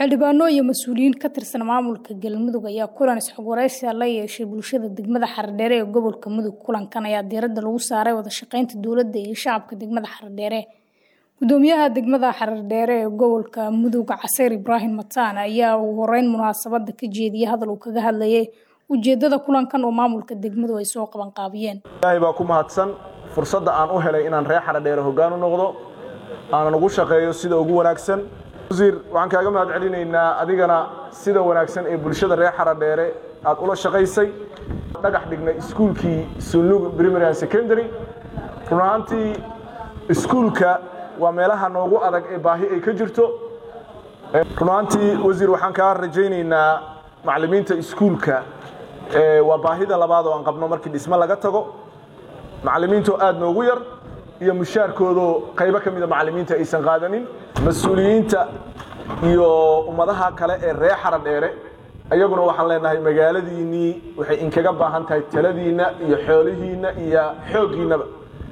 xildhibaano iyo mas-uuliyiin ka tirsan maamulka galmudug ayaa kulan isxogwaraysi la yeeshay bulshada degmada xaradheere ee gobolka mudug kulankan ayaa diiradda lagu saaray wada shaqeynta dowladda iyo shacabka degmada xaradheere gudoomiyaha degmada xaradheere ee gobolka mudug caseyr ibraahim mataan ayaa ugu horeyn munaasabada ka jeediyay hadal uu kaga hadlayay ujeedada kulankan oo maamulka degmadu ay soo qabanqaabiyeen ilaahay baa ku mahadsan fursadda aan u helay inaan reer xaradheere hoggaan u noqdo aanan ugu shaqeeyo sida ugu wanaagsan wasiir waxaan kaaga mahad celinaynaa adigana sida wanaagsan ee bulshada reer xaradheere aad ula shaqaysay dhagax dhignay iskuulkii sunlug primary and secondary run ahaantii iskuulka waa meelaha noogu adag ee baahi ay ka jirto run ahaantii wasiir waxaan kaa rajaynaynaa macallimiinta iskuulka waa baahida labaad oo aan qabno markii dhismo laga tago macallimiintoo aad noogu yar iyo mushaarkoodoo qaybo ka mida macallimiinta aysan qaadanin mas-uuliyiinta iyo ummadaha kale ee reer xaradheere ayaguna waxaan leenahay magaaladiinnii waxay inkaga baahan tahay taladiinna iyo xoolihiinna iyo xooggiinnaba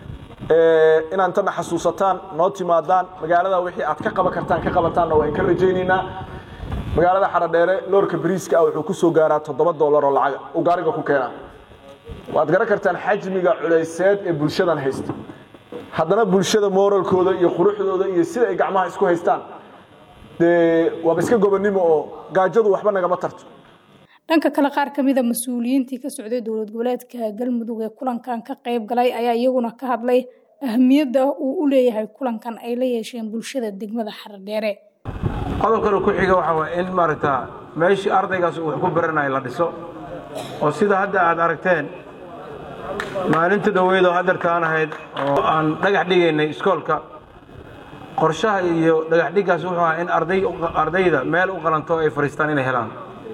inaad intana xasuusataan noo timaadaan magaalada wixii aad ka qaban kartaan ka qabataanna waa inka rajaynaynaa magaalada xaradheere loorka bariiska ah wuxuu ku soo gaaraa toddoba dollar oo lacaga uu gaariga ku keenaa waad garan kartaan xajmiga culayseed ee bulshadan haysta haddana bulshada mooralkooda iyo quruxdooda iyo sida ay gacmaha isku haystaan dee waaba iska gobonnimo oo gaajadu waxba nagama tarto dhanka kale qaar ka mida mas-uuliyiintii ka socday dowlad goboleedka galmudug ee kulankan ka qayb galay ayaa iyaguna ka hadlay ahamiyadda uu u leeyahay kulankan ay la yeesheen bulshada degmada xaradheere qodobkana ku xiga waxaa waay in maaragta meeshii ardaygaas uu wax ku baranayo la dhiso oo sida hadda aad aragteen maalinta dhoweyd oo hadarkaan ahayd oo aan dhagax dhigaynay iskoolka qorshaha iyo dhagaxdhiggaas wuxuu ahaa in ardayda meel u qalanto ay fadhiistaan inay helaan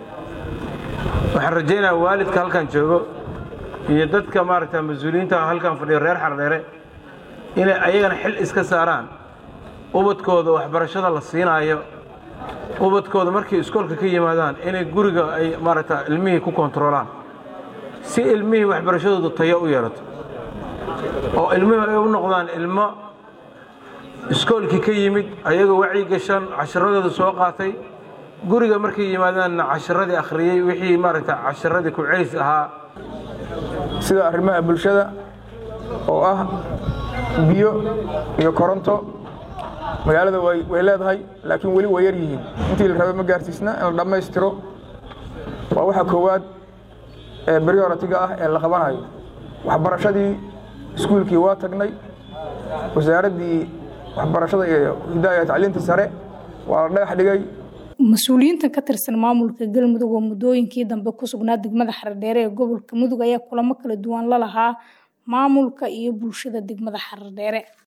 waxaan rajaynayaa waalidka halkan joogo iyo dadka maaragta mas-uuliyiinta halkan fadhiyo reer xardheere inay ayagana xil iska saaraan ubadkooda waxbarashada la siinaayo ubadkooda markay iskoolka ka yimaadaan inay guriga ay maaragta ilmihii ku kontaroolaan si ilmihii waxbarashadooda tayo u yeelato oo ilmihii ay u noqdaan ilmo iskoolkii ka yimid ayagoo wacyi gashan casharadooda soo qaatay guriga markay yimaadaanna casharadii akhriyey wixii maaragta casharadii ku celis ahaa sida arrimaha bulshada oo ah biyo iyo koronto magaalada way leedahay laakiin weli way yar yihiin intii la raba ma gaarsiisna in la dhammaystiro waa waxa koowaad ee brioritiga ah ee la qabanayo waxbarashadii iskuulkii waa tagnay wasaaraddii waxbarashada iyo hidaaya tacliinta sare waa la dhagax dhigay mas-uuliyiintan ka tirsan maamulka galmudug oo muddooyinkii dambe ku sugnaa degmada xaradheere ee gobolka mudug ayaa kulamo kala duwan la lahaa maamulka iyo bulshada degmada xaradheere